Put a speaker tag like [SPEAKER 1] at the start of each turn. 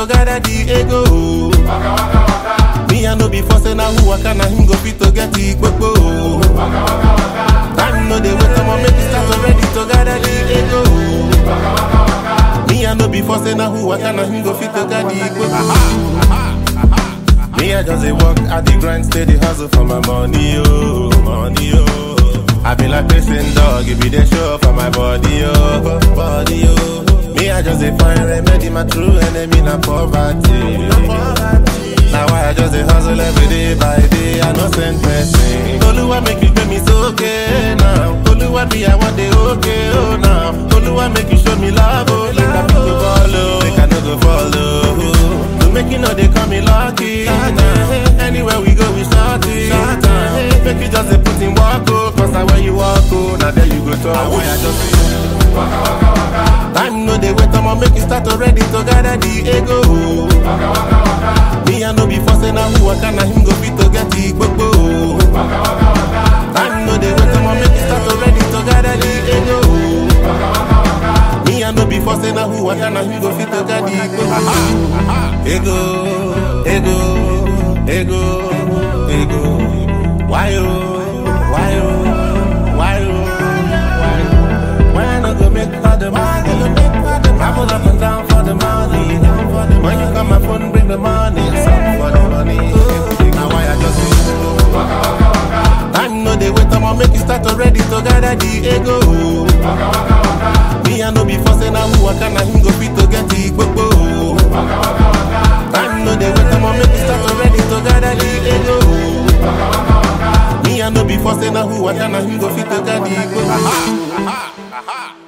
[SPEAKER 1] to gather the ego. Me I no be forcing now who waka na him go fit to get the gbogbo. Time no dey wait, I'ma make it start already to gather the ego. Me I no be forcing now who waka na him go fit to get the gbogbo. Me I just dey work at the grind, steady hustle for my money, oh, money, oh. I be like pacing dog, it be the show for my body, oh, body, oh. Me I just dey find remedy, my true enemy na poverty. Now why I just dey hustle every day by day, I no send person. Oluwa make you get me so okay now. Oluwa be I want the okay, oh now. Oluwa make you show me love, oh, make I no go follow, make I no go follow. To make you know they call me lucky. Nah. Anywhere we go, we start it. Make you just dey put in work, oh, cause now where you walk, oh, now there you go talk. Why I just Time no dey wait, I'ma make you start already to gather the ego. Me I no be forcing now who waka na him go fit to get the gbogbo. Time no dey wait, I'ma make you start already to gather the ego. Me I no be forcing now who waka na him go fit to get the gbogbo. Ego, ego, ego, ego. Why oh, why oh, why oh, why oh? Why I no go make all the money? Travel up and down for the money. When you call my phone, bring the money. Some for the money. Now why I just Time no dey wait, I'ma make you start already to gather the ego. Me I no be forcing now who waka na him go fit to get the gbogbo. Time no dey wait, I'ma make you start already to gather the ego. Me I no be forcing now who waka na him go fit to get the gbogbo.